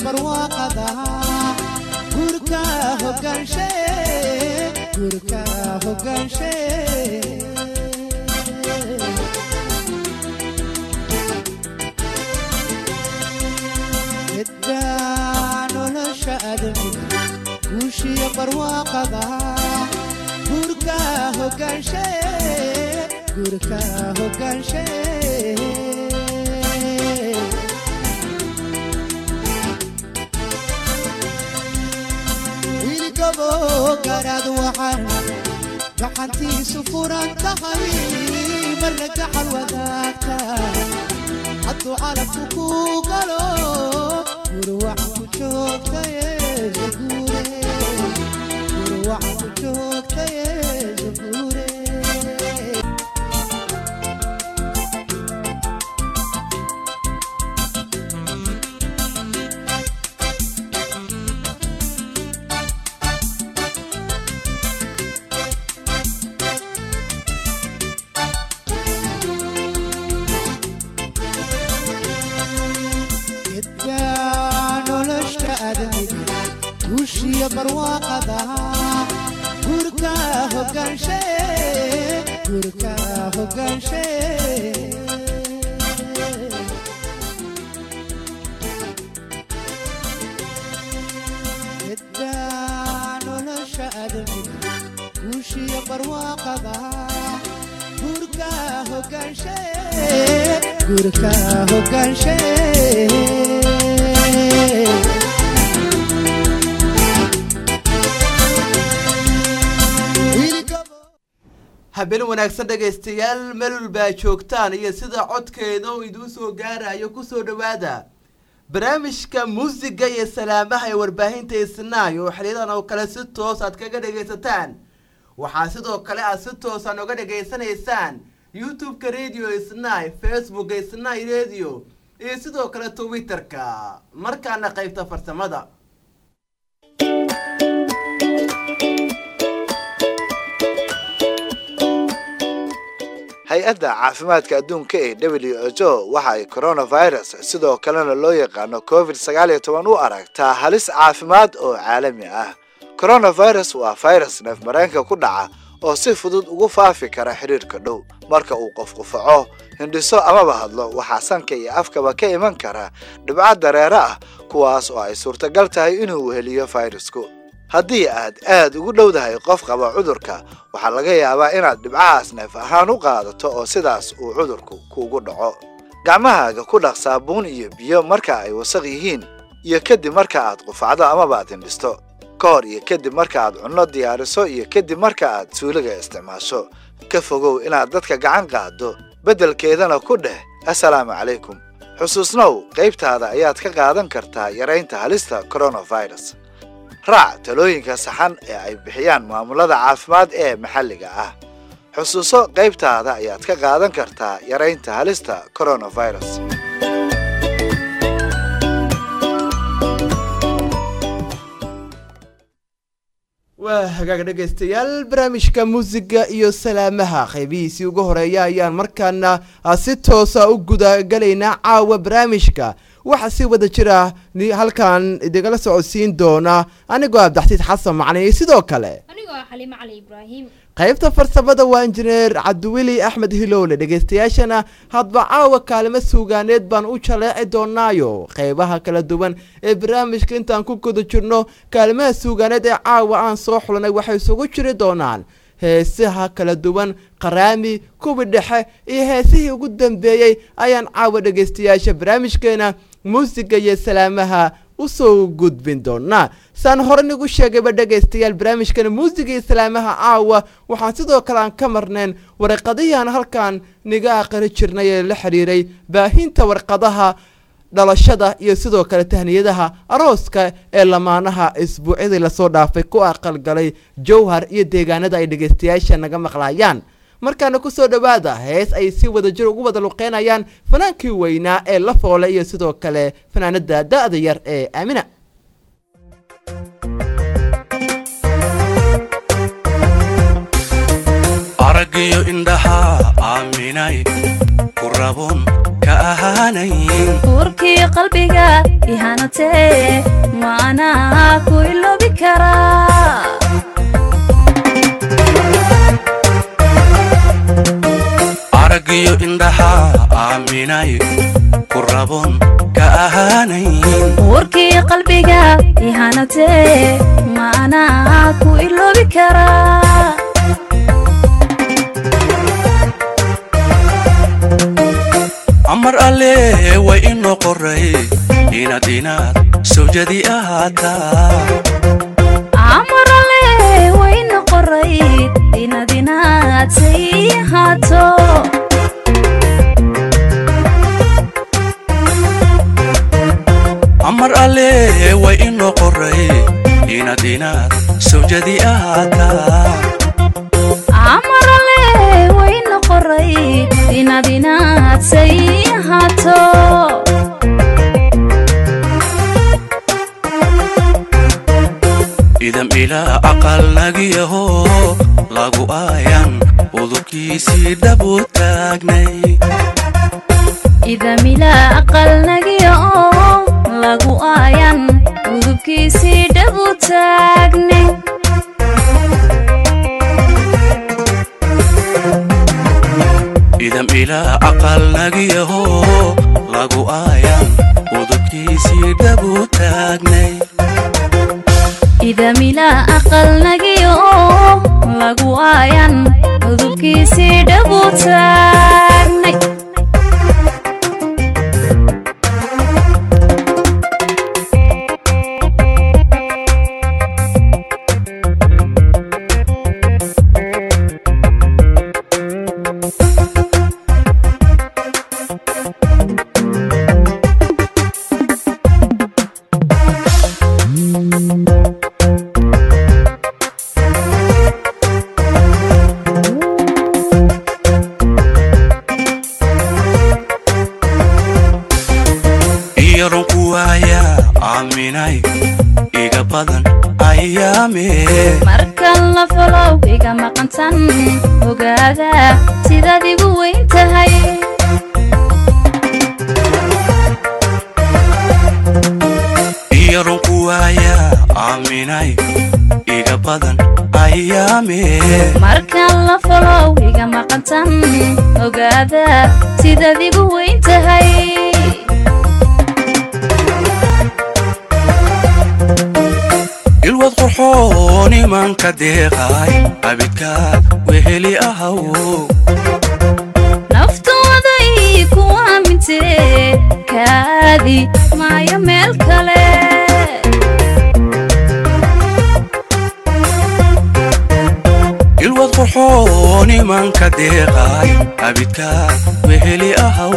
barwaaqada gurka hogaanshe gurka hogaanshe middaa nolosha adamiga guushiya barwaaqada gurka hogaanshe gurka hogaanshe wiilgabo garaad waxaan gacantiisu furan tahay marna gacal wadaagta hadduu calabku ku galo gurwacan ku joogtaye zaguure gurwacan ku joogtaye zaguure middaa nolosha adamiga guushiya barwaaqada gurka hogaanshe gurka hogaanshe middaa nolosha adamiga guushiya barwaaqada gurka hogaanshe gurka hogaanshe habeen wanaagsan dhegaystayaal melul baa joogtaan iyo sida codkeeda oo idiin soo gaarayo kusoo dhowaada barnaamijka muusiga iyo salaamaha ee warbaahinta isnaay oo xiliyadan oo kale si toos aad kaga dhagaysataan waxaa sidoo kale aad si toos aan oga dhagaysanaysaan youtube-ka radio isnaay facebooka isnaay radio iyo sidoo kale twitterka markaana qaybta farsamada hay-adda caafimaadka adduunka ee w h o waxa ay coronavirus sidoo kalena loo yaqaano covid sagaal iyo toban u aragtaa halis caafimaad oo caalami ah coronavirus waa virus neef mareenka ku dhaca oo si fudud ugu faafi kara xidhiirka dhow marka uu qof qufaco hindhiso amaba hadlo waxaa sanka iyo afkaba ka iman kara dhibco dareere ah kuwaas oo ay suurtagal tahay inuu weheliyo fayrasku haddii aad aad ugu dhowdahay qof qaba cudurka waxaa laga yaabaa inaad dhibcahaas neef ahaan u qaadato oo sidaas uu cudurku kuugu dhaco gacmahaaga ku dhaq saabuun iyo biyo marka ay wasaq yihiin iyo kadib marka aad qufacdo amaba aad hindhisto ka hor iyo kadib marka aad cunno diyaariso iyo kadib marka aad suuliga isticmaasho ka fogow inaad dadka gacan qaaddo beddelkeedana ku dheh assalaamu calaykum xusuusnow qaybtaada ayaad ka qaadan kartaa yaraynta halista coronavirus raac talooyinka saxan ee ay bixiyaan maamulada caafimaad ee maxalliga ah xusuuso qaybtaada ayaad ka qaadan kartaa yaraynta halista coronavirus waa hagaag dhegaystayaal barnaamijka muusiga iyo salaamaha qaybihiisii ugu horeeya ayaan markaana si toosa u gudagalaynaa caawa barnaamijka waxaa si wada jira halkan idingala socodsiin doona anigoo abdaxsiid xasan macne iyo sidoo kale anigoo ah xaliimo cali ibraahim qaybta farsamada waa injineer cabdiweli axmed hilowle dhegaystayaashana hadba caawa kaalimo suugaaneed baan u jaleeci doonaayo qeybaha kala duwan ee barnaamijka intaan ku guda jirno kaalimaha suugaaneed ee caawa aan soo xulanay waxay isugu jiri doonaan heesaha kala duwan qaraami kuwi dhexe iyo heesihii ugu dambeeyey ayaan caawa dhegaystayaasha barnaamijkeena muusiga iyo salaamaha usoo gudbin doonaa saan hore nigu sheegayba dhegaystayaal barnaamijkan muusiga iyo salaamaha caawa waxaan sidoo kale aan ka marnayn warqadihiaan halkan niga aqri jirnay ee la xiriiray baahinta warqadaha dhalashada iyo sidoo kale tahniyadaha arooska ee lamaanaha isbuucyadii lasoo dhaafay ku aqalgalay jowhar iyo deegaanada ay dhegaystayaasha naga maqlayaan markaana kusoo dhowaada hees ay si wada jir ugu wada luqeynayaan fanaankii weynaa ee la foole iyo sidoo kale fanaanada da-da yar ee aamina aragiyo indhaha aaminay ku rabun ka ahaanayn uurkii qalbiga ihanatee maanaa ku iloobi karaa aragiyo indhaha aaminay ku rabon ka ahaanayn uurkii qalbiga ihanatee maanaa ku iloobi karaa amar alle way inoo qoray inaad inaad sawjadi ahaataa amarale wayna qoray inaad inaad say ahaato amar alle way inoo qoray inaad inaad sawjadi ahaataa amarale wayna qoray inaad inaad say ahaato idam ilaa aqal nagiyaho lagu aayan udubkiisii dhabu taagnay idamila aqal nagiya oo lagu aayan udubkiisii dhabu taagnay idam ilaa aqal nagiyaho lagu aayan udubkiisii dhabu taagnay idamila aqal nagiya oo lagu aayan udubkiisii dhabu taagnay iyaron ku waaya aaminay iga badan ayaame markan la falow iga maqantan ogaada sidaad igu weyn tahay iyaron ku waaya aaminay iga badan ayaame markan la falow iga maqantan ogaada sidaad igu weyn tahay ilwad qurxoon imanka deeqay abidkaad weheli ahaw naftooday ku aamintee kaadi maayo meel kale ilwad qurxoon imanka deeqay abidkaad weheli ahaw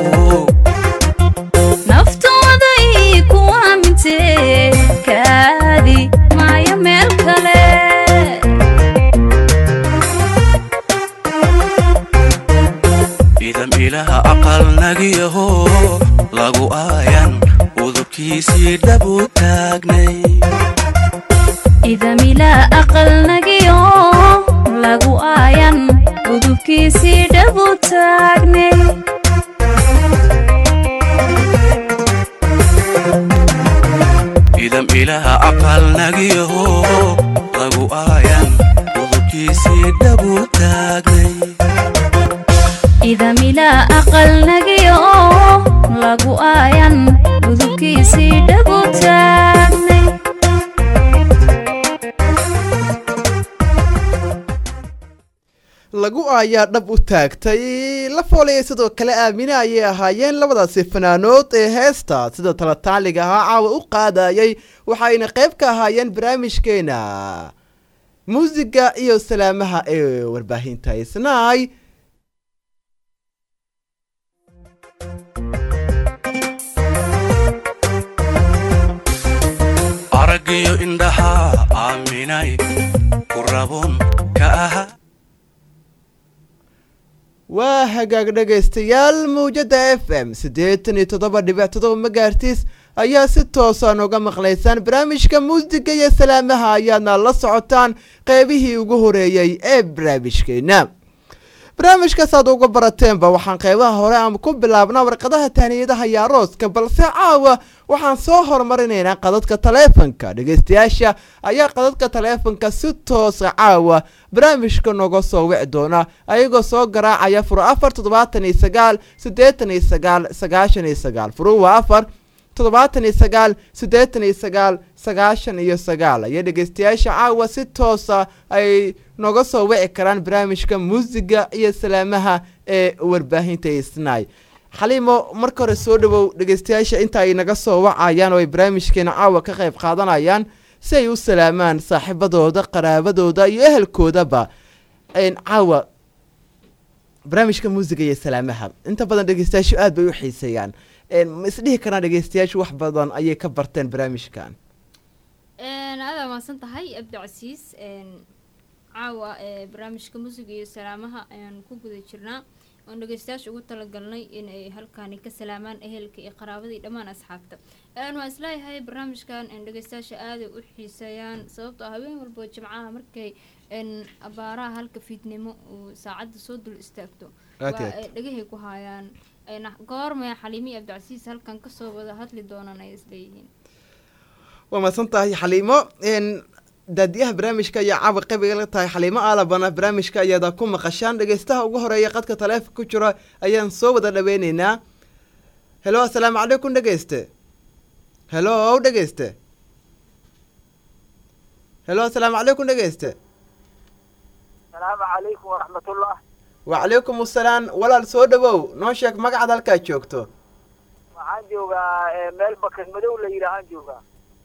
naftooday ku aamintee kaadi maayo meel kale idam ilaha aqal nagiyaho lagu aayan udubkiisii dhabu taagnay idamila aqal nagiyo lagu aayan udubkiisii dhabu taagnay idam ilaha aqal nagiyaho lagu aayan udubkiisii dhabu taagnay idamila aqal nagiyo lagu aayan udubkiisii dhabu taagnay lagu ayaa dhab u taagtay la foolaya sidoo kale aamine ayay ahaayeen labadaasi fanaanood ee heesta sida talataaliga ahaa caawa u qaadayay waxayna qayb ka ahaayeen barnaamijkeena muusiga iyo salaamaha ee warbaahinta isnaay aragiyo indhaha aaminay ku rabon ka aha waa hagaag dhegaystayaal mawjada f m siddeetan iyo toddoba dhibic toddoba magaartiis ayaa si toosa nooga maqlaysaan barnaamijka muusiga iyo salaamaha ayaadna la socotaan qeybihii ugu horeeyey ee barnaamijkeena barnaamijkaasaad uga barateenba waxaan qeybaha hore aan ku bilaabnaa warqadaha tahniyadaha iyo arooska balse caawa waxaan soo horumarinaynaa qadadka taleefanka dhegeystayaasha ayaa qadadka taleefanka si toosa caawa barnaamijka nooga soo wici doona ayagoo soo garaacaya furo afar toddobaatan iyo sagaal siddeetan iyo sagaal sagaashan iyo sagaal furu waa afar toddobaatan iyo sagaal siddeetan iyo sagaal sagaashan iyo sagaal ayaa dhegeystayaasha caawa si toosa ay nooga soo wici karaan barnaamijka muusiga iyo salaamaha ee warbaahinta isnaay xaliimo marka hore soo dhawow dhegeystayaasha inta ay naga soo wacayaan oo ay barnaamijkeena caawa ka qayb qaadanayaan si ay u salaamaan saaxiibadooda qaraabadooda iyo ehelkoodaba caawa barnaamijka muusiga iyo salaamaha inta badan dhegeystayaashu aad bay u xiiseeyaan ma isdhihi karaan dhegeystayaashu wax badan ayay ka barteen barnaamijkan adaa maadsan tahay abdicasiis caawa barnaamijka muusiga iyo salaamaha ayaan ku guda jirnaa oon dhegeystayaasha ugu talagalnay inay halkaani ka salaamaan ehelka iyo qaraabada iyo dhammaan asxaabta waan isleeyahay barnaamijkan dhegeystayaasha aaday u xiiseeyaan sababtoo ah habeen walbo jimcaha markay abaaraha halka fiidnimo uu saacadda soo dul istaagto waa ay dhegahay ku haayaan goormaya xaliimi abdicasiis halkan kasoo wada hadli doonaan ay isleeyihiin waa mahadsan tahay xaliimo daadiyaha barnaamijka ayaa caawa qaybiga la tahay xaliimo aalabana barnaamijka ayaada ku maqashaan dhegeystaha ugu horeeya qadka taleefonka ku jira ayaan soo wada dhaweyneynaa helo assalaamu calaykum dhegeyste helo dhegeyste helo assalaamu calaykum dhegeyste asalaamu calaykum waraxmatullah wacalaykum assalaam walaal soo dhawow noo sheeg magacaad halkaad joogto waxaan joogaa meel bakan madow la yidhaahaan joogaa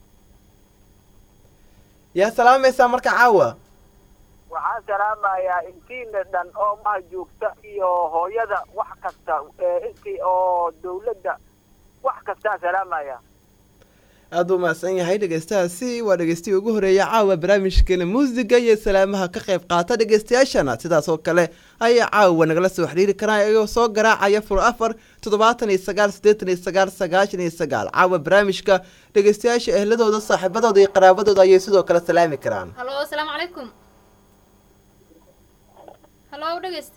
yaa salaamaysaa marka caawa waxaan salaamayaa intiina dhan oo maha joogta iyo hooyada wax kasta intii oo dawladda wax kastaa salaamaya aada u mahadsan yahay dhegeystahaasi waa dhegeystihii ugu horeeya caawa barnaamijkeena muusiga iyo salaamaha ka qayb qaata dhegeystayaashana sidaas oo kale ayaa caawa nagala soo xiriiri karaan iyagoo soo garaacaya fur afar toddobaatan iyo sagaal siddeetan iyo sagaal sagaashan iyo sagaal caawa barnaamijka dhegeystayaasha ehladooda saaxiibadooda iyo qaraabadooda ayay sidoo kale salaami karaan halo asalaamu calaykum halo dhegeyste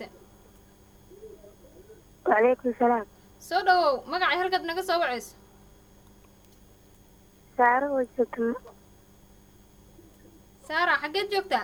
wacalaykum salaam soo dhawow magacay halkaad naga soo wacayso saaro wajogto saara xaggeed joogtaa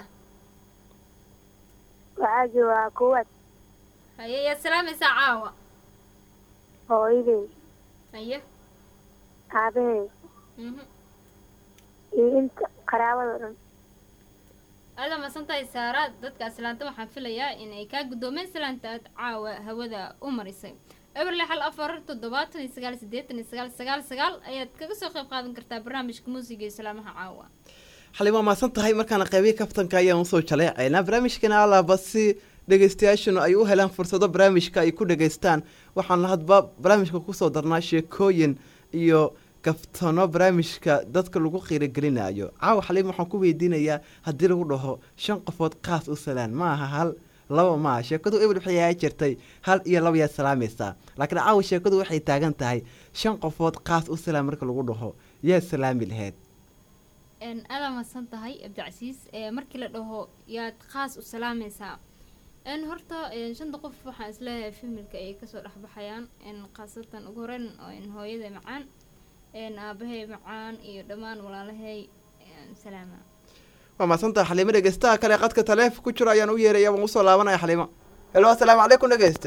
waxaa joogaa kuwaad haye yaad salaamaysaa caawa hooyaday haye aabahay mhm iyo inta qaraabada dhan aada masan tahay saara dadka aslaanta waxaan filayaa inay kaa guddoomeen salaanta aad caawa hawada u marisay eberle xal afar toddobaatan iyo sagaal siddeetan iyo sagaal sagaal sagaal ayaad kaga soo qayb qaadan kartaa barnaamijka muusiga iyo salaamaha caawa xalin waa mahadsan tahay markaana qeybihi kaftanka ayaan usoo jaleecaynaa barnaamijkana alaaba si dhegeystayaashanu ay u helaan fursado barnaamijka ay ku dhegeystaan waxaan hadba barnaamijka kusoo darnaa sheekooyin iyo kaftano barnaamijka dadka lagu qiiragelinayo caawa xaliim waxaan ku weydiinayaa haddii lagu dhaho shan qofood qaas u salaan ma aha hal laba maaha sheekadu ebel waxay ahaa jirtay hal iyo laba yaad salaamaysaa laakiin caawa sheekadu waxay taagan tahay shan qofood qaas u salaan marka lagu dhaho yaad salaami laheyd aada maadsan tahay abdicasiis markii la dhaho yaad khaas u salaamaysaa horta shanta qof waxaan isleeyahay familka ay kasoo dhexbaxayaan khaasatan ugu horeyn hooyada macaan aabahay macaan iyo dhammaan walaalahay salaama waa mahadsantaha xaliimo dhegeystaha kale qadka taleef ku jiro ayaan u yeeraya waan usoo laabanaya xaliimo helo assalaamu calaykum dhegeyste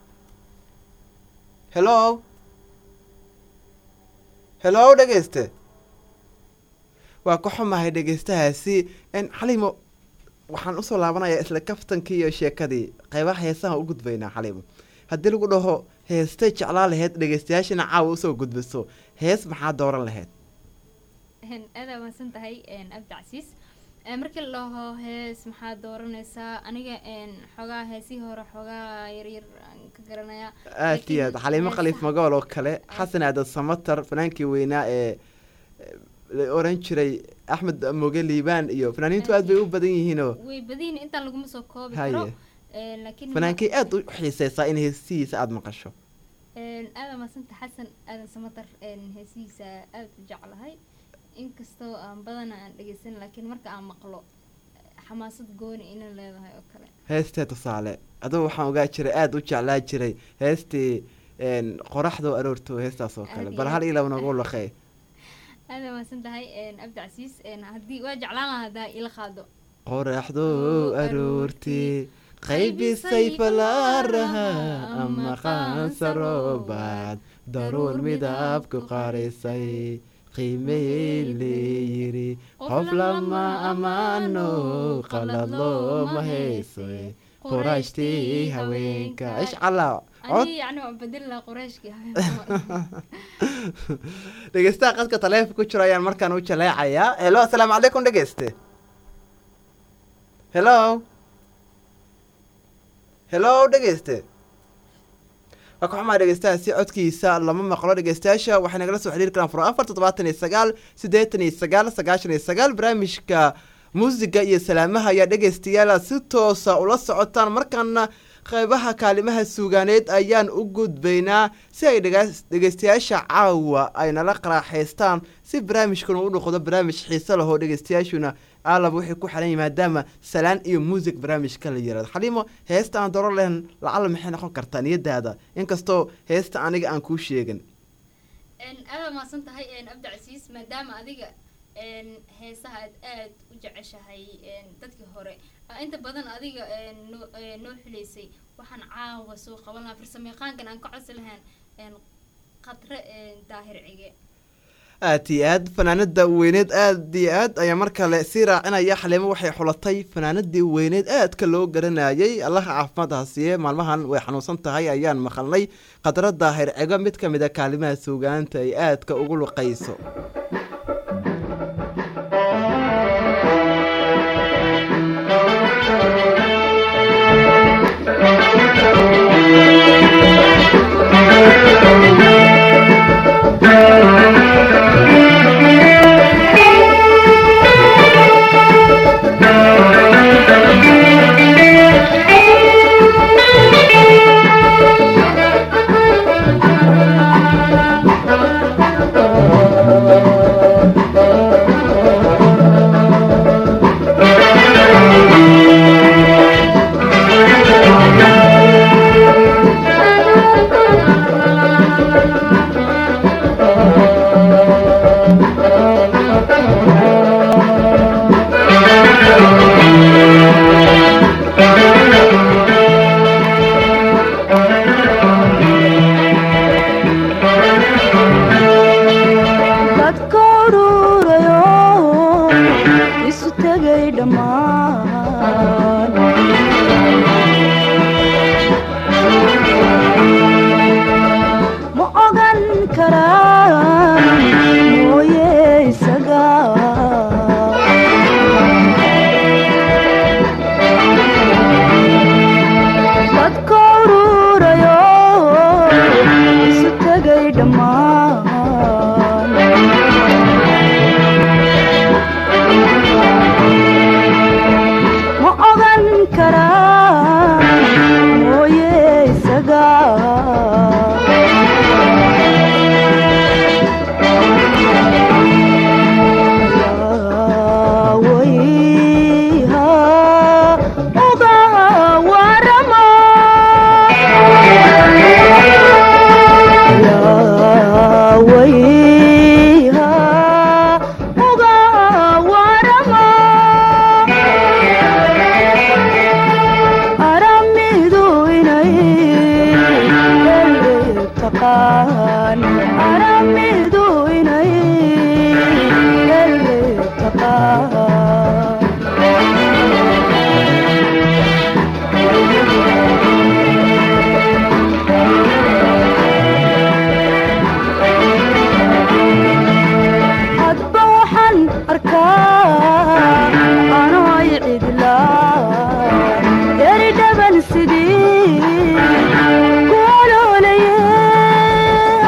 helo helo dhegeyste waa ka xumahay dhegeystahaasi xaliimo waxaan usoo laabanayaa isla kaftankii iyo sheekadii qeybaha heesaha u gudbaynaa xaliimo haddii lagu dhaho heestay jeclaa laheyd dhegeystayaashana caawa usoo gudbiso hees maxaa dooran laheyd aada maadsan tahay abdicasiis markii la dhaho hees maxaa dooranaysaa aniga xoogaa heesihii hore xoogaa yaryar aan ka garanayaa aad iyo aad xaliimo khaliif magool oo kale xasan aadan samatar fanaankii weynaa ee la oran jiray axmed moge liibaan iyo fanaaniintu aad bay u badan yihiinoo way badiyin intaan laguma soo koobi Haye. karo laakiin fanaankii aad u xiiseysaa in heesihiisa aada maqasho aada maasanta xasan aadan samatar heesihiisa aada u jeclahay inkastoo aan badana aan dhegeysan laakiin marka aan maqlo xamaasad gooni inay leedahay oo kale heestee tusaale adugu waxaan ogaa jiray aada u jeclaa jiray heestii een, qoraxdoo aroorto heestaas oo kale Aad bal iyo hal aad. ilaa noogu laqey aada mahadsan tahay abdicasiis haddii waa jeclaan lahaa haddaa ila qaado qoraxdoo aroortii qaybisay falaaraha ama qaansaroobaad daruur midabku qarisay qiimey leeyiri qof lama ammaano qalad looma haysoy qurashtii haweenka ishcalaa cod ani yani waan bedeli lahaa qurayshkii dhegeystaha qadka taleefonka ku jiro ayaan markaan u jaleecayaa helo asalaamu calaykum dhegeyste helo helo dhegeyste waa ka xumaa dhegeystahaasi codkiisa lama maqlo dhegeystayaasha waxay nagala soo xiriiri karaan furo afar toddobaatan iyo sagaal siddeetan iyo sagaal sagaashan iyo sagaal barnaamijka muusiga iyo salaamaha ayaa dhegeystayaal si toosa ula socotaan markaana qeybaha kaalimaha suugaaneed ayaan u gudbaynaa si ay dhega- dhegeystayaasha caawa ay nala qaraaxaystaan si barnaamijkuna u noqdo barnaamij xiise lahoo dhegeystayaashuna aalab waxay ku xiran yihiin maadaama salaan iyo muusig barnaamijka la yirahdo xaliimo heesta aan doro lehen lacala maxay noqon kartaa niyadaada inkastoo heesta aniga aan kuu sheegin aada mahadsan tahay abdicasiis maadaama adiga heesaha aad aad u jeceshahay dadkii hore aa inta badan adiga noo noo xilaysay waxaan caawa soo qaban lahaa farsamayaqaankan aan ka codsi lahayn qadre daahir cige aad iyo aad fanaanada weyneed aad iyo aad ayaa mar kale sii raacinaya xaliimo waxay xulatay fanaanadii weyneed aadka loo garanayay allaha caafimaad ha siiye maalmahan way xanuunsan tahay ayaan maqalnay khadra daahir cigo mid ka mid a kaalimaha suugaanta ay aadka ugu luqayso dadka ururayo isu tegay dhammaan ma ogan karaan mooye isaga dadka ururayo isu tegay dhammaan ma ogan karaan mooye isaga Yawayha uga warama Yawayha uga warama aramidu inay ele taqaan aramidu inay ele taqaan hadba waxaan arkaa anoo ay cidlaa eri dhaban sidii kuoloolaye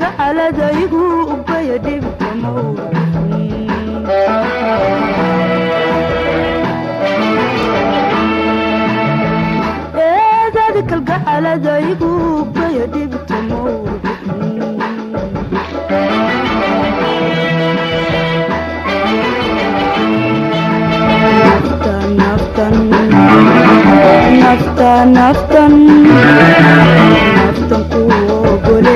kalgacaladaygu ubaya dhibkamow eedada kalgacaladaygu ubaya dhibkamow naftan naftan naftan naftan ku ogole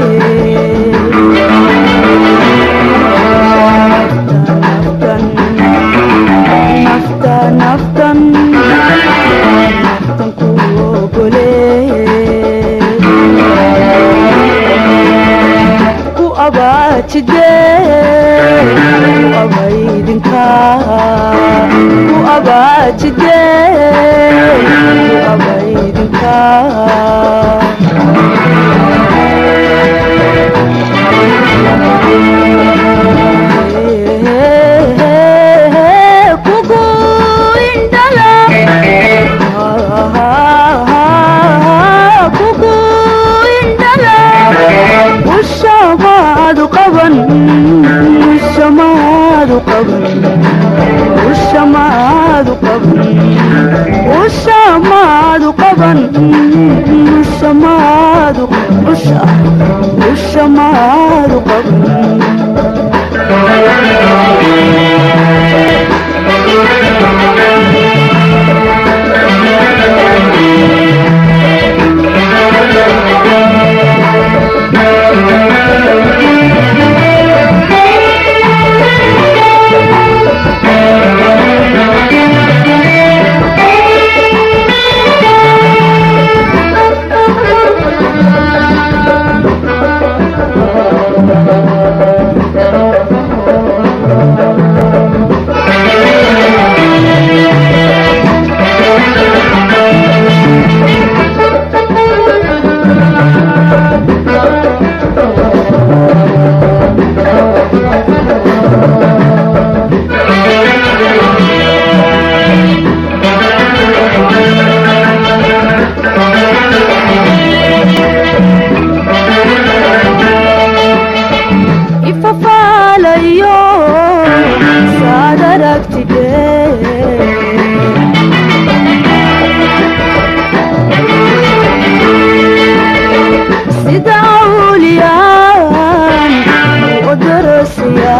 naftan naftan naftan naftan ku ogole ku abaajide ku abaydinka ku abaajide ku abaydinka kugu indhala kugu indhala ushamaadu qaban ushamaadu qaban ushamaadu qaban ushamaadu qaban ushamaadu usha ushamaadu qaban ifafaalayo saad aragtide sida awliyaan u darasiya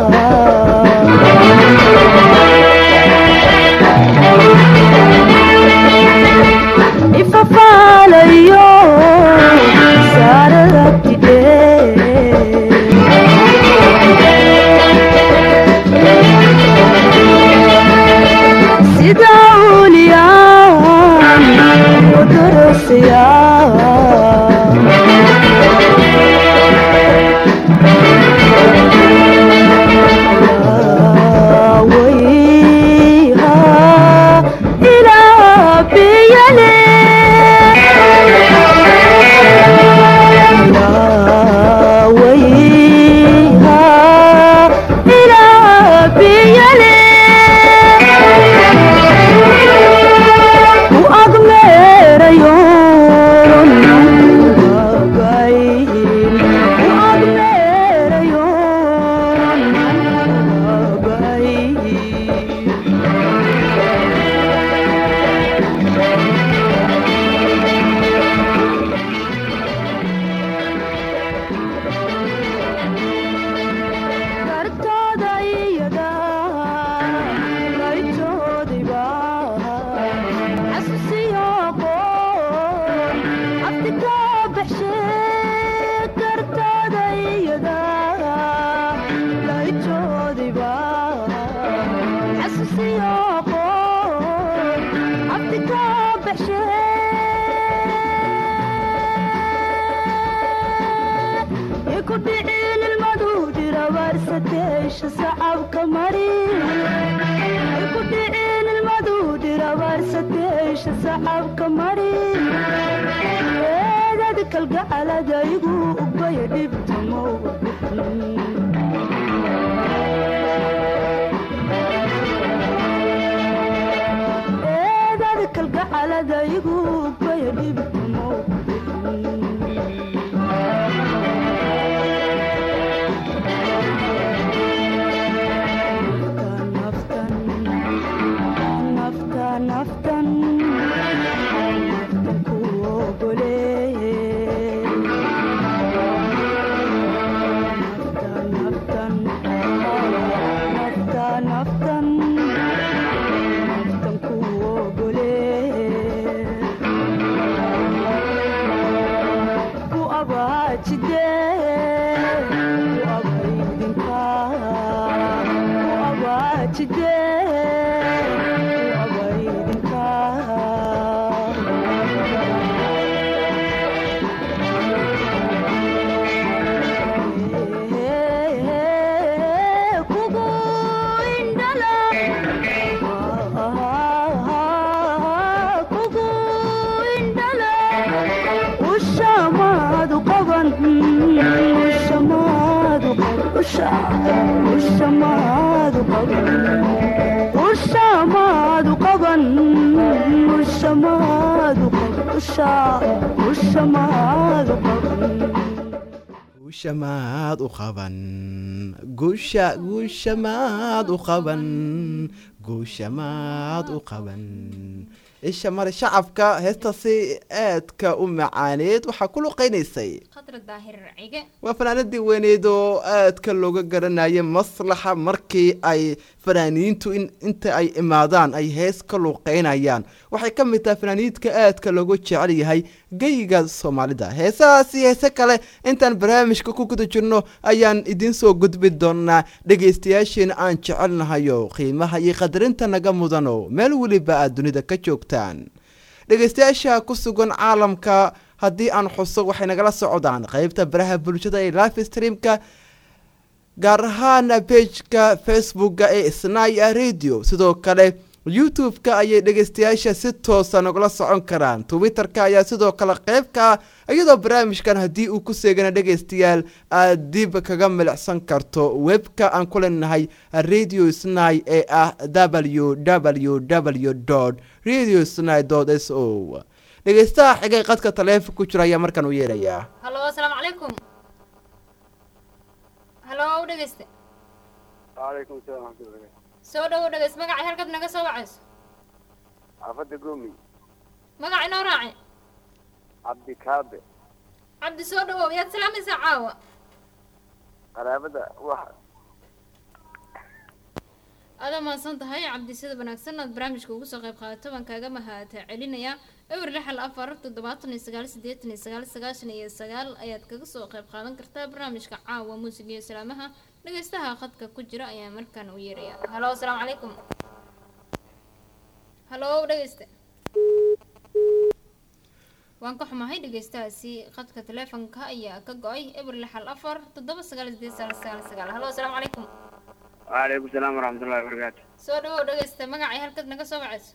ifafaalayo saad aragtide sida uliyaan u darasiya wayha ilaa biyale wayha ilaa biyale u agmeerayon agayn u agmeerayon agayn kartooda iyada laytoodiba xasuusiyo qoon aftika baxshe kartooda iyada laytoodiba xasuusiyo qoon aftika baxshe ku dhicin ilmadu dhirabaarsateesha sacabka mari ku dhicin ilmadu dhirabaarsateesha sacabka mari eedad kalgacaladaygu ubaya dhibtamow eedad kalgacaladaygu ubaya dhibtamow abaajide u abaydinka u abaajide u abaydinka kugu indhala kugu indhala ushamaadu qaban ushamaadu qaban ushamaadu qaban ushamaadu qaban ushamaadu qaban usha ushamaadu qaban guusha maad u qaban guusha guusha maad u qaban guusha maad u qaban isha mare shacabka heestaasi aadka u macaaneed waxaa ku luqeynaysay khadra daahir cige waa fanaanadii weyneed oo aadka looga garanayay maslaxa markii ay fanaaniintu in inta ay imaadaan ay hees ka luuqeynayaan waxay ka mid tahay fanaaniidka aadka loogu jecel yahay geyiga soomaalida heesahaasi heese kale intaan barnaamijka ku guda jirno ayaan idiin soo gudbi doonaa dhegaystayaashiina aan jecelnahayo qiimaha iyo qadarinta naga mudano meel weliba aad dunida ka joogtaan dhegaystayaasha ku sugan caalamka haddii aan xuso waxay nagala socdaan qeybta baraha bulshada ee live streamka gaar ahaan pageka facebooka ee snaya radio sidoo kale youtube-ka ayay dhegaystayaasha si toosa nagala socon karaan twitter-ka ayaa sidoo kale qeyb ka ah iyadoo barnaamijkan haddii uu ku seegana dhegaystayaal aad dib kaga milicsan karto webka aan ku leenahay radio sny ee ah w w w radio sny s o dhegaystaha xigay qadka taleefon ku jira ayaa markaan u yeerayaa halo asalaamu calaykum halo dhegeyste waalaikum salaam waxmatullahi soo dhawow dhegeyst magacay halkaad naga soo wacayso xaafadda goomi magac inoo raaci cabdi kaabe cabdi soo dhawow yaad salaamaysaa caawa qaraabada wax aada mahadsan tahay cabdi sida wanaagsan aad barnaamijka ugu soo qayb qaadato baan kaaga mahata celinayaa ewer lixal afar toddobaatan iyo sagaal siddeetan iyo sagaal sagaashan iyo sagaal ayaad kaga soo qayb qaadan kartaa barnaamijka caawa muusiga iyo salaamaha dhegeystaha khadka ku jira ayaa markaan u yeeraya halo asalaamu calaykum halo dhegeyste waan ka xumahay dhegeystahaasi khadka taleefonka ayaa ka go-ay eber lixal afar toddoba sagaal sideed sagaal sagaal sagaal halo asalaamu calaykum waalaikum salaam waraxmatullahi wabarakaatu soo dhawow dhegeysta magacay halkaad naga soo wacayso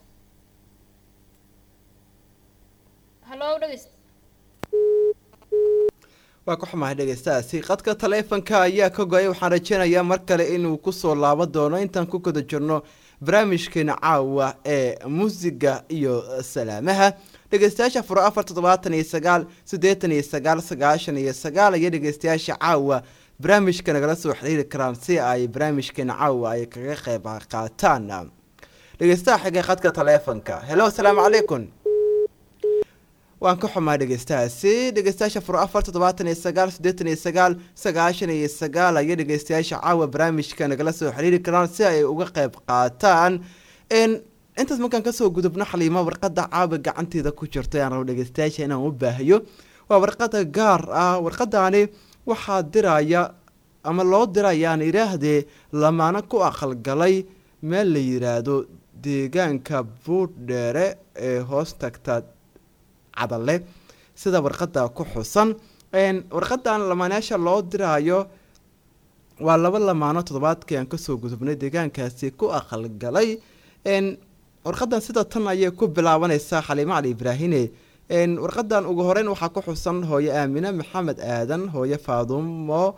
halo dhegeysta waa ka xumahay dhegaystahaasi qadka taleefonka ayaa ka go-ay waxaan rajeynayaa mar kale inuu kusoo laaban doono intaan ku guda jirno barnaamijkeena caawa ee muusiga iyo salaamaha dhegeystayaasha furo afar toddobaatan iyo sagaal siddeetan iyo sagaal sagaashan iyo sagaal iyo dhegeystayaasha caawa barnaamijka nagala soo xiriiri karaan si ay barnaamijkeena caawa ay kaga qeyb qaataan dhegeystaha xigay khadka taleefonka helo asalaamu calaykum waan ka xumaa dhegeystahaasi dhegeystayaasha furo afar toddobaatan iyo sagaal siddeetan iyo sagaal sagaashan iyo sagaal ayo dhegeystayaasha caawa barnaamijka nagala soo xiriiri karaan si ay uga qeyb qaataan intaas markaan kasoo gudubno xaliimo warqada caawa gacanteeda ku jirta aan rabo dhegeystayaasha inaan u baahiyo waa warqada gaar ah warqadaani waxaa diraya ama loo dirayaan idhaahdee lamaano ku aqalgalay meel la yiraahdo deegaanka buurdheere ee hoos tagta cadale sida warqada ku xusan warqadan lamaanayaasha loo diraayo waa laba lamaano toddobaadkii aan kasoo gudubnay deegaankaasi ku aqalgalay warqadan sida tan ayay ku bilaabanaysaa xaliimo cali ibraahine warqadan ugu horeyn waxaa ku xusan hooye aamine maxamed aadan hooye faadumo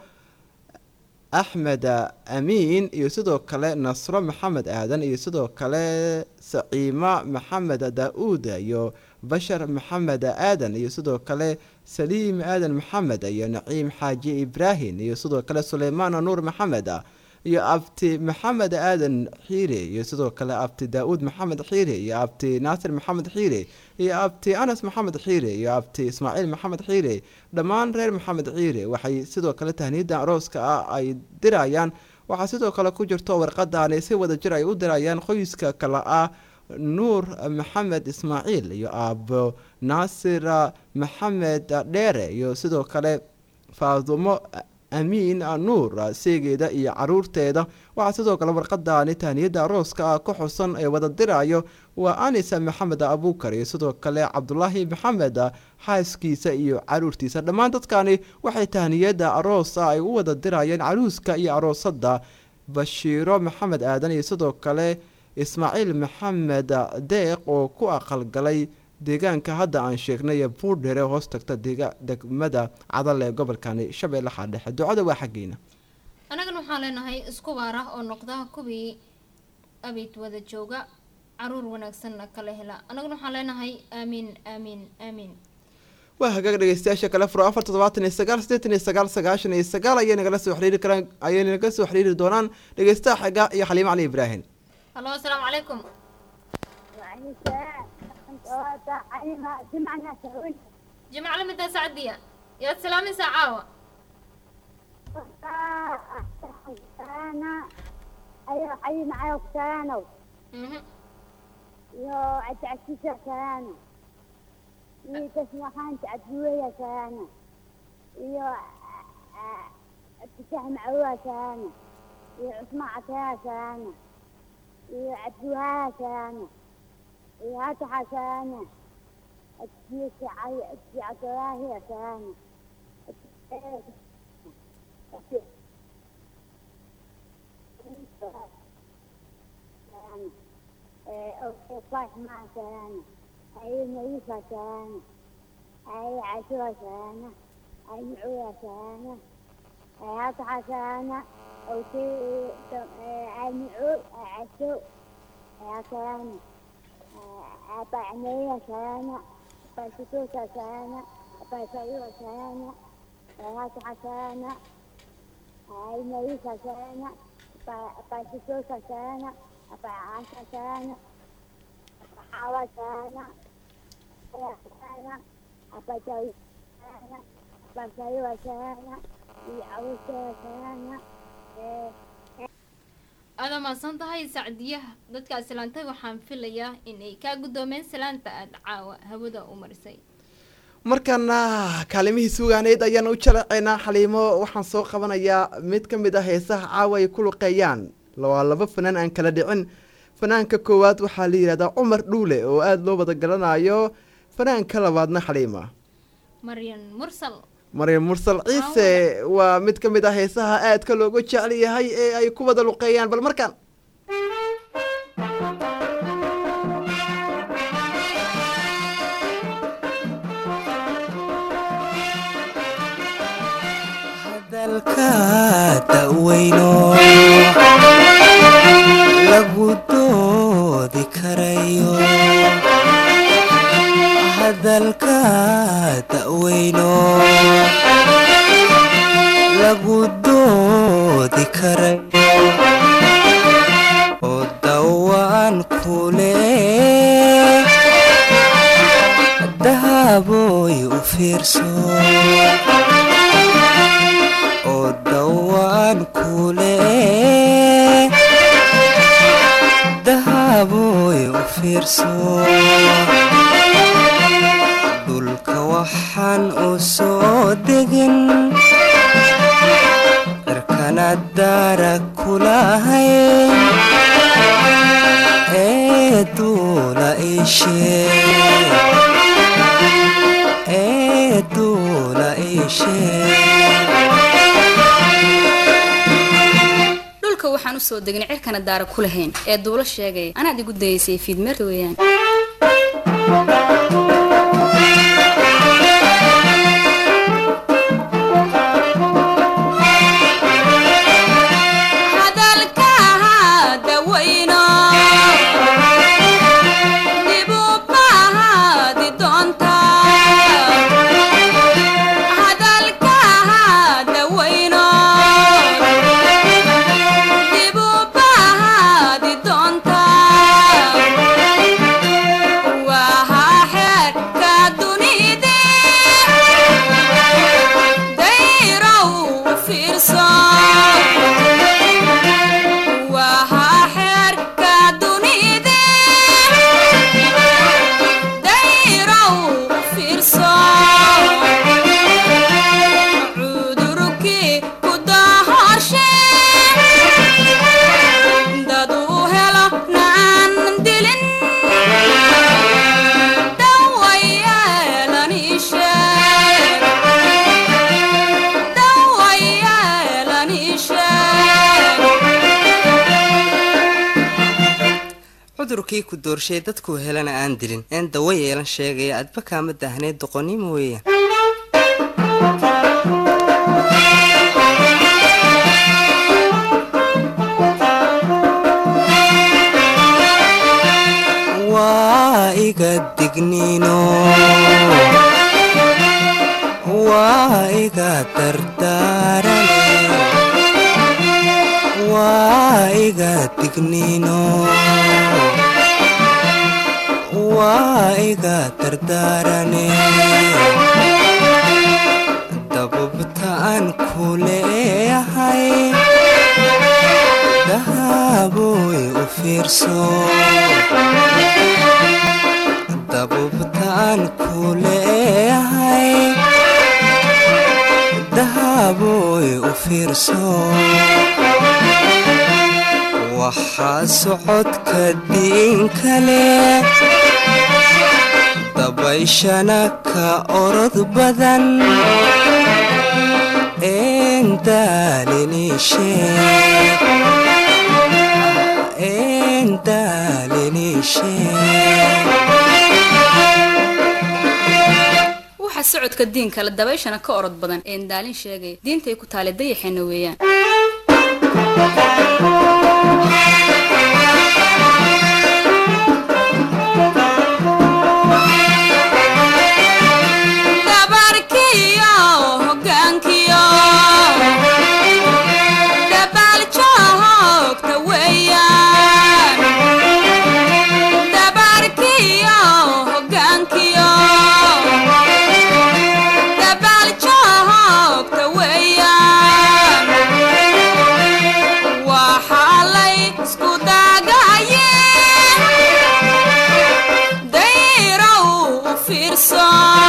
axmed amiin iyo sidoo kale nasro maxamed aadan iyo sidoo kale saciima maxamed daa-uud iyo bashar maxamed aadan iyo sidoo kale saliim aadan maxamed iyo naciim xaaji ibraahim iyo sidoo kale suleymaan nuur maxamed iyo abti maxamed aadan xiire iyo sidoo kale abti daa-uud maxamed xiire iyo abti naasir maxamed xiire iyo abti anas maxamed xiire iyo abti ismaaciil maxamed xiire dhammaan reer maxamed xiire waxay sidoo kale tahniida arooska ah ay dirayaan waxaa sidoo kale ku jirto warqadaani si wada jir ay u dirayaan qoyska kale ah nuur maxamed ismaaciil iyo aabo naasir maxamed dheere iyo sidoo kale faadumo amiin nuur seegeeda iyo caruurteeda waxaa sidoo kale warqadaani tahniyada arooska ah ku xusan ee wada dirayo waa anisa maxamed abuukar iyo sidoo kale cabdulaahi maxamed xaaskiisa iyo caruurtiisa dhammaan dadkani waxay tahniyada aroosa ay u wada dirayeen caruuska iyo aroosada bashiiro maxamed aadan iyo sidoo kale ismaaciil maxamed deeq oo ku aqalgalay deegaanka hadda aan sheegnay ee buurdhere hoos tagta dega degmada cadal ee gobolkani shabeellaha dhexe ducada waa xaggeena annagana waxaan leenahay isku baar ah oo noqda kuwii abid wada jooga caruur wanaagsanna kala hela annagana waxaan leenahay aamiin aamiin aamiin waa hagaag dhegeystayaasha kale furo afar toddobaatan iyo sagaal siddeetan iyo sagaal sagaashan iyo sagaal ayay nagala soo xiriiri karaan ayay naga soo xiriiri doonaan dhegeystaha xiga iyo xaliimo cali ibraahim hallo asalaamu calaykum jimca lamida sacdiya yaad salaamaysaa caawa ayo xayi macayo kusalaanow Mhm. iyo cabdicasiisa salaano iyo tasmaxaanta cabdiweya salaano iyo cabdifaax macawoa salaano iyo cusmaan cateeha salaano iyo cabdiwahaha salaano iyo hataxa salaano cabdiisa cali cabdi cabdilaahiya salaano صباح مع سلامة أي نيفة سلامة أي عشوة سلامة أي معوية سلامة أي هطحة سلامة أو شيء أي معو أي عشو أي سلامة أي طعنية سلامة أي شتوتة سلامة أي صيوة سلامة أي هطحة سلامة أي نيفة سلامة أي شتوتة سلامة أي عشرة سلامة حاوة سلامة أي سلامة أي جوي سلامة أي صيوة سلامة أي عروسة سلامة aada mahadsan tahay sacdiyaha dadkaa salaantay waxaan filayaa inay kaa guddoomeen salaanta aada caawa hawada u marisay markana kaalimihii suugaaneyd ayaan u jalaceynaa xaliimo waxaan soo qabanayaa mid ka mid ah heesaha caawa ay ku luqeeyaan waa laba fanaan aan kala dhicin fanaanka koowaad waxaa la yidhahdaa cumar dhuule oo aada loo wada garanayo fanaanka labaadna xaliima maryan mursal maryam mursal ciise waa mid ka mid ah heesaha aadka looga jecel yahay ee ay ku wada luqeeyaan bal markaan hadalka da'weyno lagu doodi karayo hadalka da'weyno lagu doodi karayo oo dawaan kule dahaboy u fiirso oo dhawaan kule dahaboy u fiirso dhulka waxaan u soo degin cirkana daara kulahay ee duula ishee ee duula ishee dhulka waxaan u soo degnay cirkana daara ku lahayn ee duulo sheegaya anaad igu dayaysay fiidmeerta weeyaan hadalka dawayno dibu baahadi doonta hadalka dawayno dibu baahadi doonta waa xeer kii ku doorshay dadkuu helana aan dilin een dawa yeelan sheegaya adba kaama daahneed doqonnimo weeyaan waa iga digniino waa iga dardaarane waa iga digniino waa iga dardaarane dabubta aan ku leeyahay dahaboy u fiirso dabubta aan ku leeyahay dahaboy u fiirso waxaa socodka diin kale dabayshana ka orod badan een daalinisheeg een daalinisheeg waxa socodka diinka la dabayshana ka orod badan een daalin sheegay diintay ku taale dayaxeena weeyaan dabarkiyo hogaankiyo dabaaljo hoogta weeyaan dabarkiyo hogaankiyo dabaaljo hoogta weeyaan waxaa lay isku daagaye dayrow u fiirso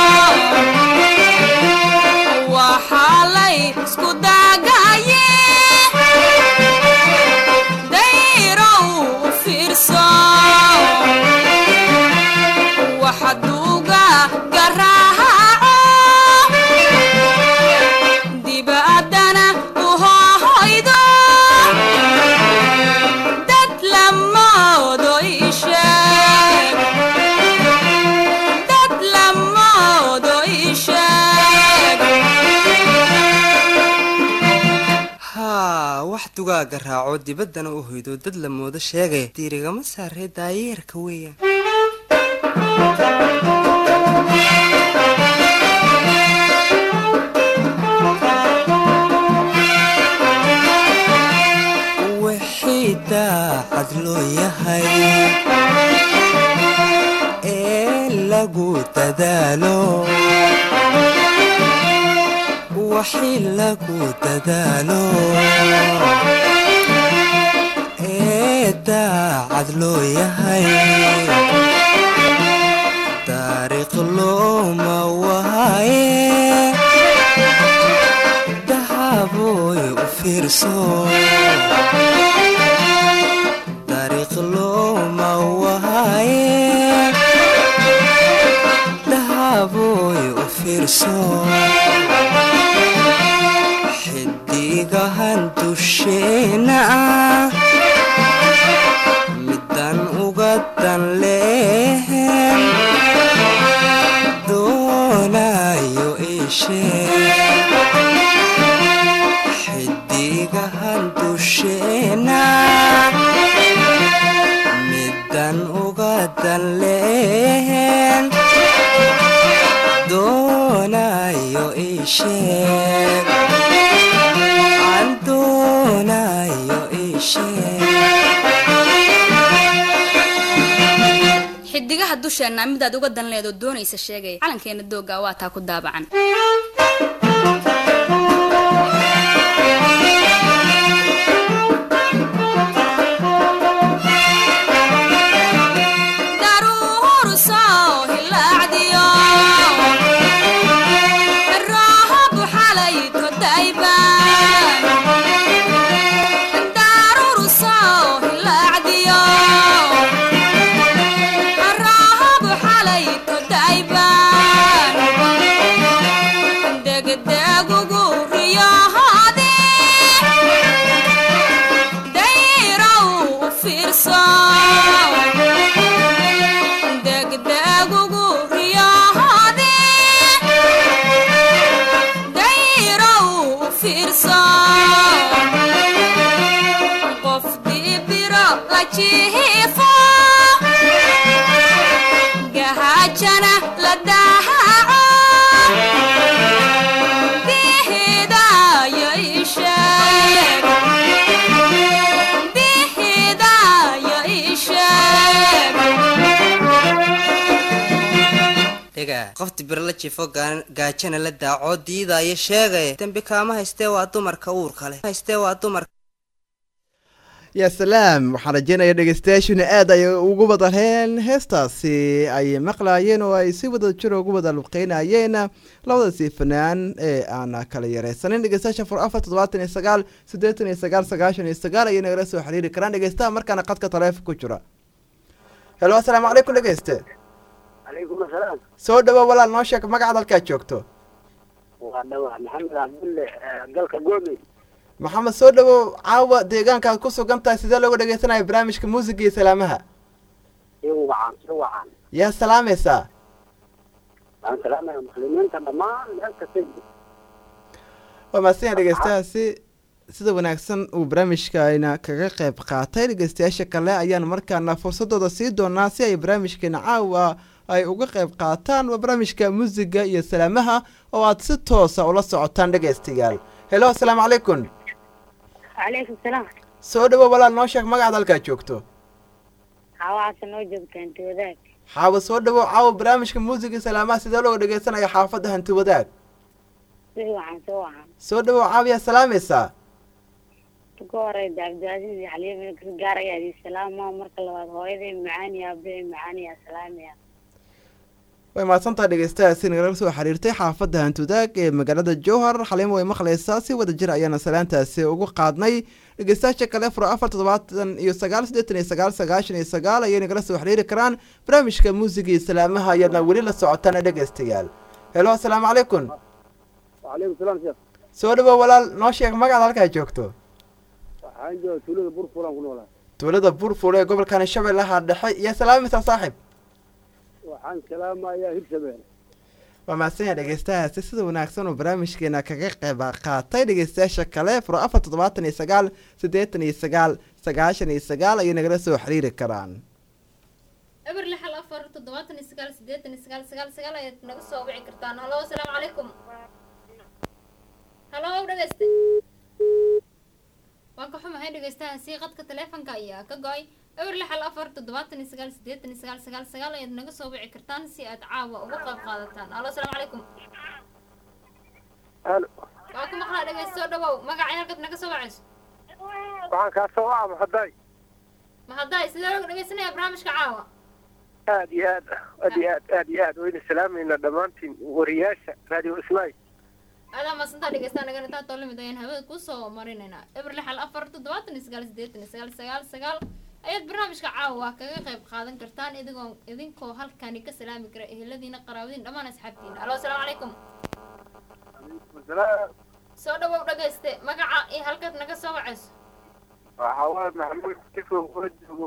waxaa lay isku daagaye dayrow u fiirso waxa duuga garaaco dibaddana u hoohoydo dad lamoodo isheeg dad lamoodo isheeg haa wax dugaaga raaco dibaddana u hoydo dad la moodo sheegaya diirigama saaree daayeerka weeyaan wixii daacad loo yahay ee lagu dadaalo wixii lagu dadaalo ee daacad loo yahay taariikh looma waaye dahaboy u fiirso taariikh looma waaye dahaboy u fiirso xidigahan dusheena ah middan uga dan leehen doonayo ishee xidigahan dusheena middan uga dan leehen doonayo isheeg aan doonayo isheeg xidigaha dusheenna midaad uga dan leedo doonaysa sheegay calankeena dooga waa taa ku daabacan daruuru soo hilaacdiyo roohabu xalay todayban daruuru soo hilaacdiyo roohabu xalay todayban degdegugu riyohoodi dayrow u fiirso fiirso qof dibiro la jiifo gahajana la dahaco bihidayo isheeg bihidayo isheeg dhiga qofti bir la jifo gaa- gaajana la daaco diidaayo sheegaya dembi kaama haystee waa dumarka uurka leh haystee waa dumarka yaa salaam waxaan rajeynaya dhegeystayaashuna aad ay ugu wadalheen heestaasi ay maqlaayeen oo ay si wada jir ugu wada luqeynayeen labadaasi fanaan ee aan kala yareysanin dhegeystayaasha fur afar toddobaatan iyo sagaal siddeetan iyo sagaal sagaashan iyo sagaal ayay nagala soo xiriiri karaan dhegeystaha markaana qadka taleefon ku jira helo asalaamu calaykum dhegeyste calaykum asalaam soo dhawo walaal noo sheeg magacaad halkaad joogto waa dhawa maxamed cabdulle eh, galka goomey maxamed soo dhawo caawa deegaankaad ku sugan tahay sidee looga dhegeysanaya barnaamijka muusiga iyo salaamaha si wacan si wacan yaa salaamaysaa waan salaamaya muslimiinta dhammaan meel kasta waa mahadsan dhegeystayaasi sida wanaagsan uu barnaamijkaina kaga qayb qaatay dhegeystayaasha kale ayaan markaana fursadooda sii doonaa si ay barnaamijkeena caawa ay uga qayb qaataan waa barnaamijka muusiga iyo salaamaha oo aad si toosa ula socotaan dhegeystayaal helo asalaamu calaykum calaykum salaam soo dhawo walaal noo sheeg magacaad halkaad joogto xawaasa noo joogta hanti wadaag xaawa soo dhawo caawa barnaamijka muusiga iyo salaamaha sidee looga dhegeysanaya xaafadda hanti wadaag si wacan si wacan soo dhawo caawiyaa salaamaysaa ugu horeyda cabdicaziiz iyo xaliima gargaar ayaa idin salaama marka labaad hooyaday macaani aabahay macaani yaa salaamaya way mahadsantaha dhegeystayaasi nagala soo xiriirtay xaafadda hantudaag ee magaalada jowhar xaliimo way maqlaysaa si wada jir ayaana salaantaasi ugu qaadnay dhegeystayaasha kale furo afar toddobaatan iyo sagaal siddeetan iyo sagaal sagaashan iyo sagaal ayay nagala soo xiriiri karaan barnaamijka muusiga iyo salaamaha ayaadna weli la socotaan dhegeystayaal helo asalaamu calaykum وعليكم السلام شيخ soo dhawo walaal noo sheeg magacaad halkaa joogto waxaan jooga tuulada burfuran ku noolaa tuulada burfur ee gobolkani shabeellaha dhexe iyo salaamaysaa saaxib waxaan salaamayaa hirshabelle waa mahadsanyaha dhegeystayaasi sida wanaagsan uu barnaamijkeena kaga qayb qaatay dhegeystayaasha kale furo afar toddobaatan iyo sagaal siddeetan iyo sagaal sagaashan iyo sagaal ayay nagala soo xiriiri karaan eber lixal afar toddobaatan iyo sagaal siddeetan iyo sagaal sagaal sagaal ayaad naga soo wici kartaan halo asalaamu calaykum halo dhegeyste waan ka xumahay dhegeystahaasi qadka taleefanka ayaa ka go-ay eber lixal afar toddobaatan iyo sagaal siddeetan iyo sagaal sagaal sagaal ayaad naga soo wici kartaan si aad caawa uga qayb qaadataan halo asalaamu calaykum halo waa ku maqlaa dhegeyste soo dhawow magacay halkaad naga soo wacayso waxaan kaa soo waca maxaday ma hadday sidee looga dhegeysanaya barnaamijka caawa aad iyo aad aad iyo aad aad iyo aad wayna salaamayna dhammaantiin wariyaasha radio ismail adaa maasantaa dhegeystaa nagana taa toolamid ayaan hawada kusoo marinaynaa eber lixal afar toddobaatan iyo sagaal siddeetan iyo sagaal sagaal sagaal ayaad barnaamijka caawa kaga qayb qaadan kartaan idigoo idinkoo halkani ka salaami kara eheladiina qaraabadiin dhammaan asxaabtiina alo asalaamu calaykum soo dhawow dhagayste magaca iyo halkaad naga soo wacayso waxaa waaye maxamuud tifo kula joogo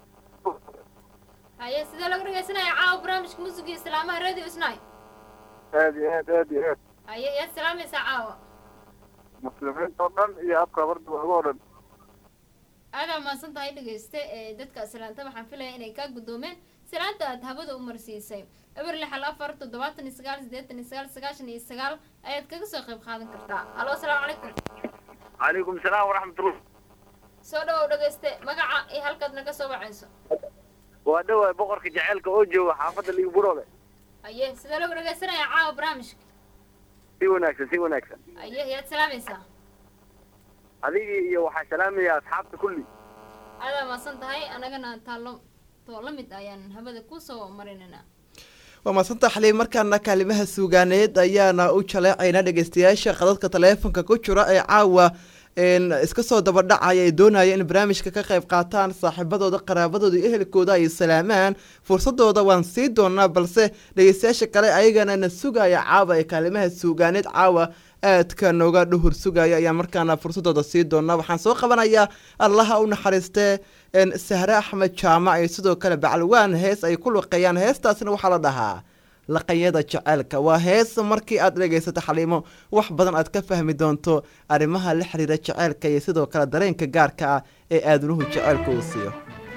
haye sidee lagu dhegeysanaya caawa barnaamijka muusiga iyo islaamaha radio isnay aad iyo aad aad iyo aad haye yaad salaamaysaa caawa muslimiinta oo dhan iyo afka barda waaga oo dhan aadaa mahadsan tahay dhegeyste ee dadka salaanta waxaan filaya inay kaa guddoomeen salaanta aad hawada u marsiisay eber lixal afar toddobaatan iyo sagaal siddeetan iyo sagaal sagaashan iyo sagaal ayaad kaga soo qayb qaadan kartaa alo asalaamu calaykum calaykum salaam waraxmatullah soo dhawow dhegeyste magaca iyo halkaad naga soo wacayso waa dhawaay boqorka jaceylka oo jooga xaafadda liigburole aye sidee lagu dhegeysanaya caawa barnaamijka si wanaagsan si wanaagsan aye yaad salaamaysaa adigii iyo waxaa salaamaya asxaabta kulli aadaa mahadsan tahay anagana taallo too la mid ayaan hawada kusoo marinaynaa waa maasanta xaliim markaana kaalimaha suugaaneed ayaana u jaleecaynaa dhegeystayaasha qadadka taleefonka ku jira ee caawa iska soo dabadhacaya ay doonaya in barnaamijka ka qayb qaataan saaxiibadooda qaraabadooda iyo ehelkooda ay salaamaan fursadooda waan sii doonaa balse dhegeystayaasha kale ayagana na sugaya caawa ee kaalimaha suugaaneed caawa aadka nooga dhuhur sugaya ayaa markaana fursadooda sii doonaa waxaan soo qabanayaa allaha u naxariistee sahre axmed jaamac iyo sidoo kale bacalwaan hees ay ku luqeeyaan heestaasna waxaa la dhahaa laqayada jaceylka waa hees markii aad dhegaysato xaliimo wax badan aad ka fahmi doonto arrimaha la xiriira jaceylka iyo sidoo kale dareenka gaarka ah ee aadanuhu jaceylka uu siiyo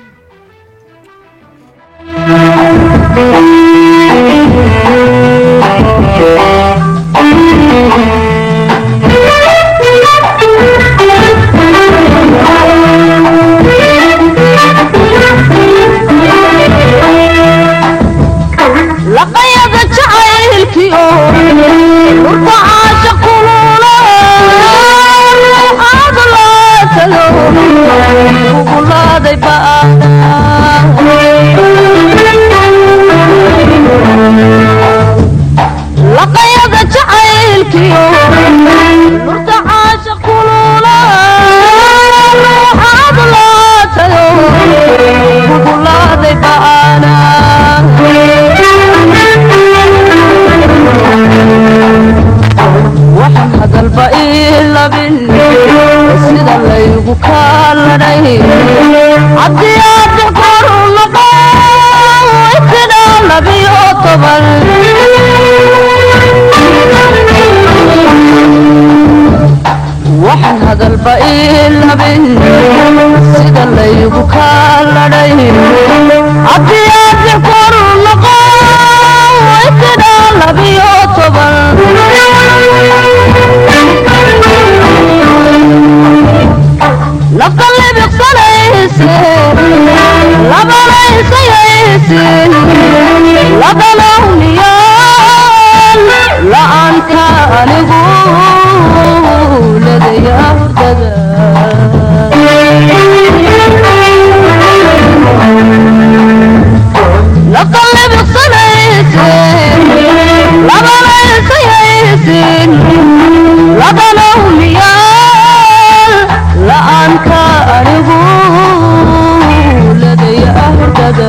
laqayada jacaylkiyo dhurta caasha kulula ruuxaad laatayo kugulaaday laqayada jacaylkiyo dhurta caasha kulula ruuxaad laatayo kugulaaday ba'ana waxaan hadalba ii labin sida laygu kaaladhay haddii aad koru noqo sidhaa labiyo toban waxaan hadalba ii labin sida laygu kaaladhay haddii aad koru noqo sidhaa labiyo toban nafta libiqsanayse labanaysayayse labanawniyan la'aanta anigu ladaya hurdada nafta libiqsanayse labanaysayayse labanawniyan la'aanka anigu ladaya hurdada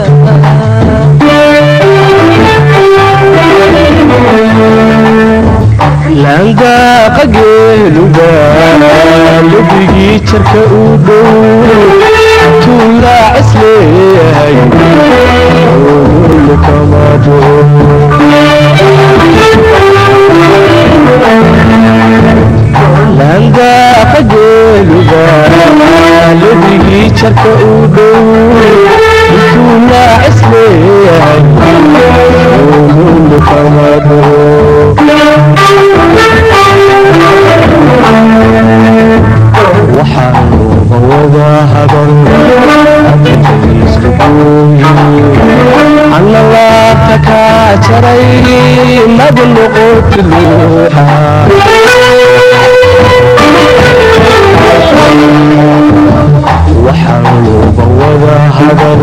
laandaaqa geeluga lubigii jarka u dhow tuulaacis leeyahay lukamado laandaaqa geeluga lubigii jarka u dhow tuulaacis leeyahay lukamado waxaan uga wada hadan anna laabta kaa jaray mad noqoti luuxa waxaan uga wada hadan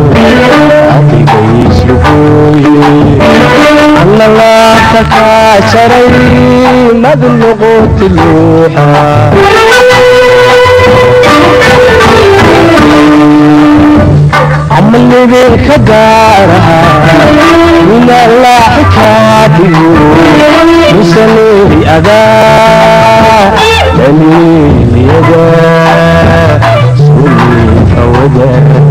adigaysugooye anna laabta kaa jaray mad noqoti luuxa camalnibinka gaaraha minallaaxi kaa dhigo musaneeri adaa daliiliyada suliika wada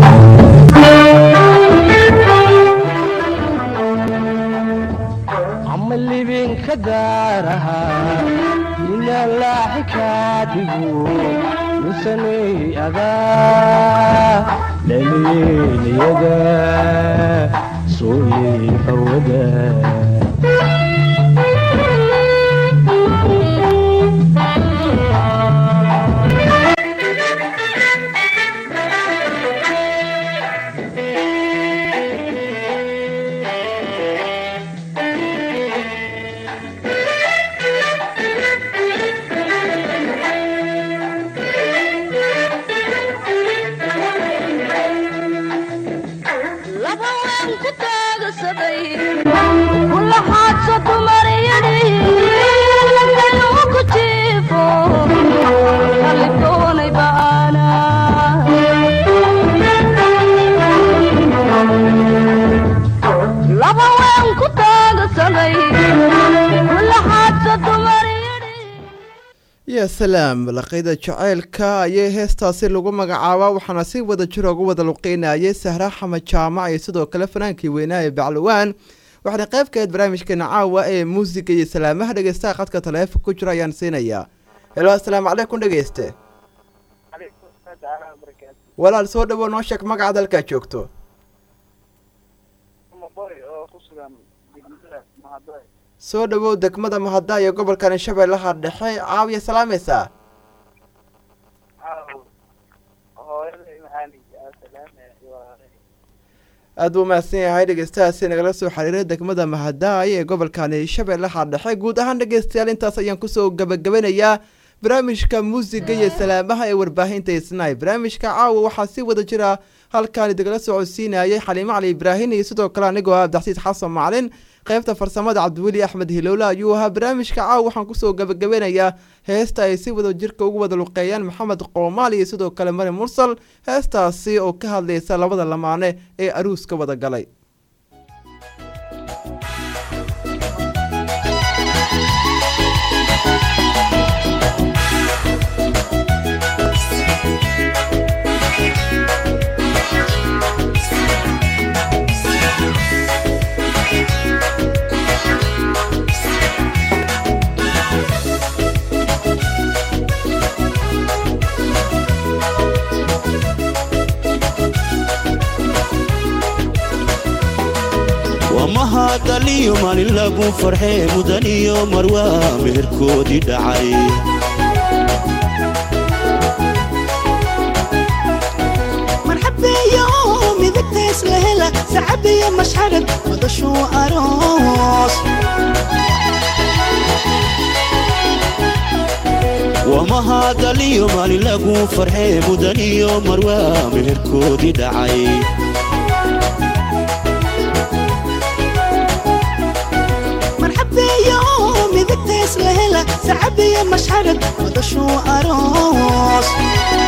camalnibinka gaaraha minallaaxi kaa dhigo musaneeri adaa daliiliyada suliika wada laba waan ku taagasaday kula xaadso dumariyadhi inuu ku jiifo kalidoonay ba'ana laba waan ku taagasaday kula xaadso dumariyadhi ya salaam laqayda jaceylka ayay heestaasi lagu magacaabaa waxaana si wada jir ugu wada luqeynayay sahra xamed jaamac iyo sidoo kale fanaankii weynaa ee baclawaan waxaana qayb ka ahayd barnaamijkeena caawa ee muusiga iyo salaamaha dhegeystaha qadka taleefon ku jira ayaan siinayaa helo assalaamu calaykum dhegeyste walaal soo dhawow noo sheeg magaca dalkaa joogto soo dhawow degmada mahada iyo gobolkani shabeellaha dhexe caawiya salaamaysaa aada buu mahadsan yahay dhegeystahaasi nagala soo xiriiray degmada mahadaay ee gobolkani shabeellaha dhexe guud ahaan dhegeystayaal intaas ayaan kusoo gabagabanayaa barnaamijka muusiga iyo salaamaha ee warbaahinta isnaay barnaamijka caawa waxaa si wada jira halkaani degala socodsiinayay xaliimo cali ibraahin iyo sidoo kale anigoo ah abdixsiis xasan macalin qaybta farsamada cabdiweli axmed hilowle ayuu ahaa barnaamijka caawa waxaan kusoo gabagabanayaa heesta ay si wada jirka ugu wada luqeeyaan maxamed qoomaal iyo sidoo kale mari mursal heestaasi oo ka hadlaysa labada lamaane ee aruuska wada galay wamahadaliyo maalin lagu farxee mudan iyo marwaa meherkoodii dhacay marxabeeyo midagtays la hela sacabiyo mashxarad madashuu aroos wamahadaliyo maalin lagu farxee mudan iyo marwaa meherkoodii dhacay marxabeeyo midagtays la hela sacabiyo mashxarad madashuu aroos